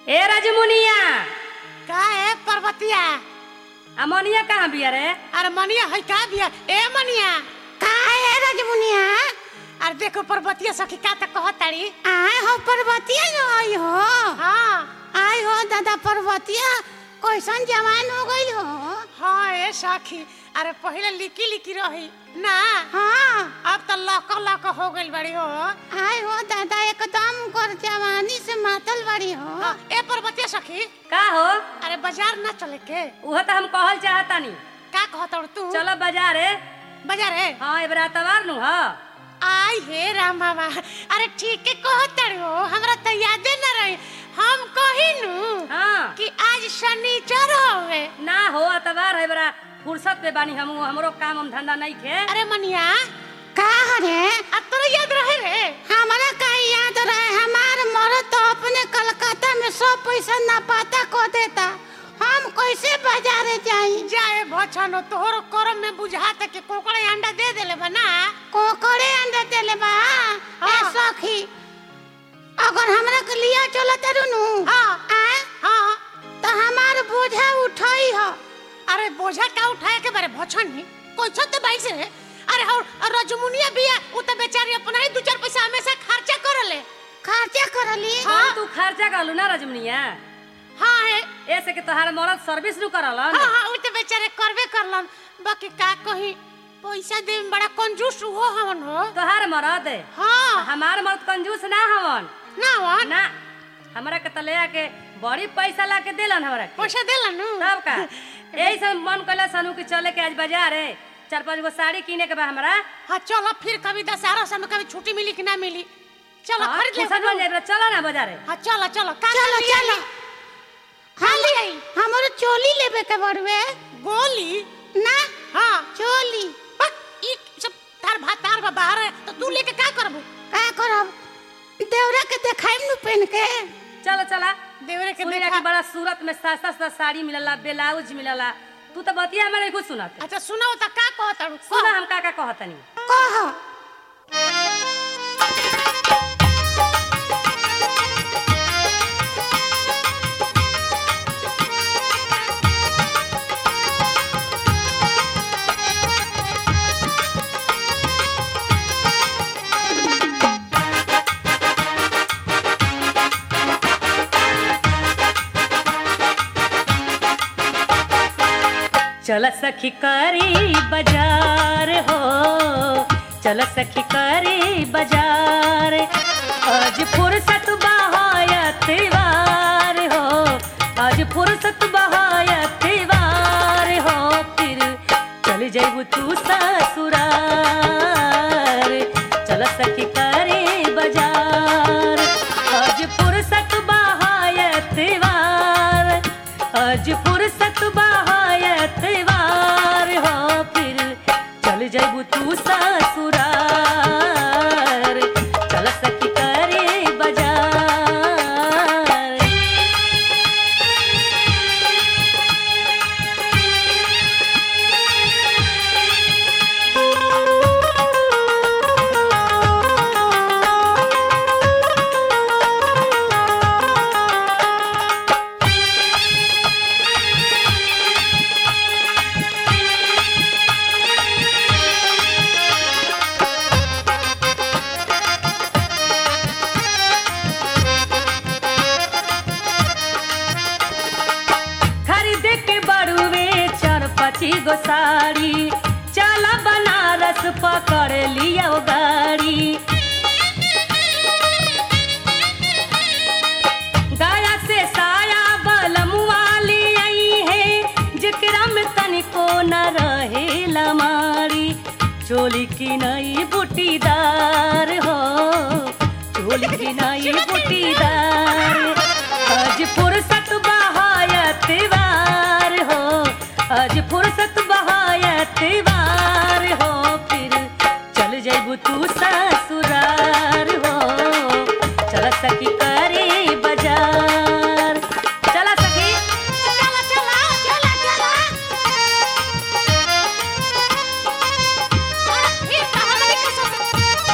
ए राजमुनिया का है पर्वतिया अमोनिया कहाँ बिया रे अरे मनिया है का बिया ए मनिया का है रजमुनिया अरे देखो पर्वतिया सखी का त कहताड़ी आए हो पर्वतिया जो आई हो हाँ आई हो दादा पर्वतिया कैसन जवान हो गई हो हाँ ए सखी अरे पहले लिकी लिकी रही ना हाँ अब तो लक लक हो गइल बड़ी हो आई हो दादा एकदम कर जवानी से मातल बड़ी हो हाँ, ए पर्वतिया सखी का हो अरे बाजार ना चले के उहो तो हम कहल चाहतानी का कहतड़ तू चलो बाजार रे बाजार है हाँ एबरा तवार नु ह आई हे राम बाबा अरे ठीक है कहतड़ हो हमरा तो यादे न रही हम कहिनु हाँ कि आज शनिचर होवे ना हो तवार है बरा फुर्सत पे बानी हम हमरो काम हम धंधा नहीं खे अरे मनिया का रे अब तोरा याद रहे रे हमारा का याद रहे हमार मरद तो अपने कलकत्ता में सब पैसा ना पाता को देता हम कैसे बाजारे जाई जाए भछनो तोहर करम में बुझाता कि कोकड़े अंडा दे देले बना कोकड़े अंडा देले बा ए हाँ। सखी अगर हमरा के लिया चलत रुनु हाँ। आए हाँ तो हमार बोझा उठाई हो अरे बोझा का उठाए के बारे भछनी कोई छत बाइक से रे अरे और और रजमुनिया बिया उ त बेचारी अपना ही दू चार पैसा हमेशा खर्चा करले खर्चा करली हाँ तू खर्चा करलू ना राजमुनिया हाँ है ऐसे कि तोहार मरद सर्विस नु करलन हाँ हाँ उ त बेचारे करबे करलन बाकी का कही पैसा दे में बड़ा कंजूस हो हमन हो तोहार मरद हाँ हमार मरद कंजूस ना हवन ना वन ना हमरा के तले के बड़ी पैसा ला के देलन हमरा के पैसा देलन नु तब का यही सब मन कला सनु कि चले के आज बाजार है चार पांच गो साड़ी किने के बा हमरा हाँ चलो फिर कभी दशहरा समय कभी छुट्टी मिली कि ना मिली चलो हाँ, खरीद ले फुर्सत बन जाए चलो ना बाजार हाँ चलो चलो का चलो लिया चलो ली? हाँ ले आई हमरो चोली लेबे के बड़वे गोली ना हाँ चोली बस ई सब तार भात तार बा बाहर है तो तू लेके का करबू का करब देवरा के देखाइम नु पेन के चलो चला देवरे के सुनिया देखा कि बड़ा सूरत में सस्ता सस्ता साड़ी मिलला ब्लाउज मिलला तू तो बतिया हमारे कुछ सुनत अच्छा सुनाओ तो का कहत सुना हम का का कहतनी कह चल सखी करी बाजार हो चल सखी करी बाजार आज फुर्सत बहायत वार हो आज फुर्सत बहायत वार हो फिर चल जैबू तू ससुरार चल सखी करी बाजार आज फुर्सत बहायत वार आज फुर्सत बहायत वार हो फिर चल जैबू तू ससुरार चल सखी करे बाजार खरीद के बड़ुए चार पची गो साड़ी चला बनारस पकड़ लिया गाड़ी गया से साया बलमुआ ले आई है जेकरा में तनिको न रहे लमारी चोली की नई बुटीदार हो चोली की नई बुटीदार आज फुर्सत बहायत वार हो आज फुर्सत बहायत वार हो फिर चल जैबू तू ससुरार हो चल सखी करे बाजार चला सखी चला चला चला चला फिर कहा लगे के सब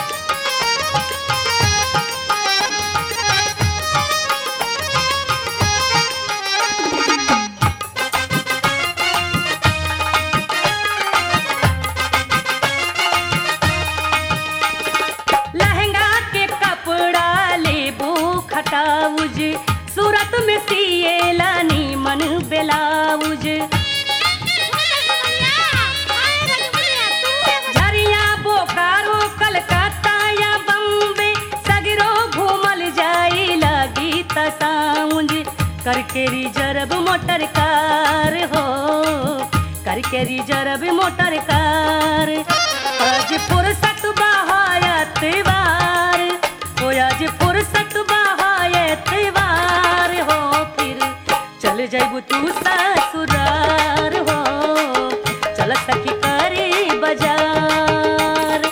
करके रिजर्व मोटर कार हो करके रिजर्व मोटर कार आज फुर्सत बहायत वार हो आज फुर्सत बहायत वार हो फिर चल जाइबू तू ससुरार हो चल सखी करे बाजार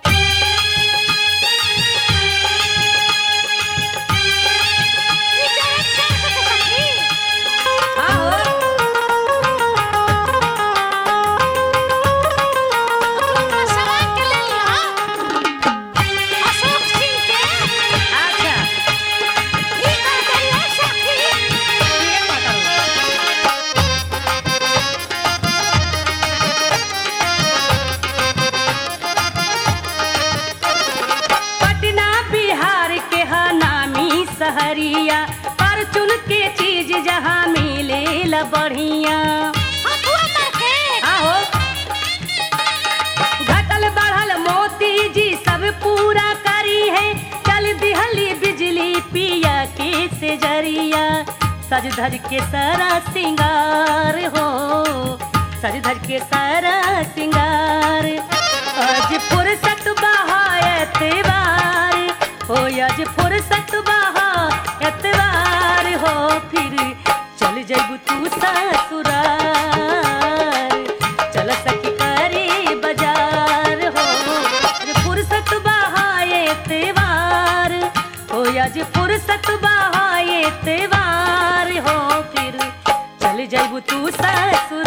ई जरा क्या के सखी आहो तू सवाल के ले लिया अशोक सिंह के अच्छा ई कर दिया सखी ये बताओ पटना बिहार के हा नामी सहरिया पर चुन के चीज जहाँ मिले ला बढ़िया हथुआ मार के आहो घटल बढ़ल मोती जी सब पूरा करी है चल दिहली बिजली पिया के से जरिया सज धज के सारा सिंगार हो सज धज के सारा सिंगार आज फुर्सत बहायत वार हो आज फुर्सत बहायत वार हो फिर चल जइबू तू ससुरार चल सखी करे बाजार हो आज फुर्सत बहाए त्योहार हो आज फुर्सत बहाए त्योहार हो फिर चल जइबू तू ससुरार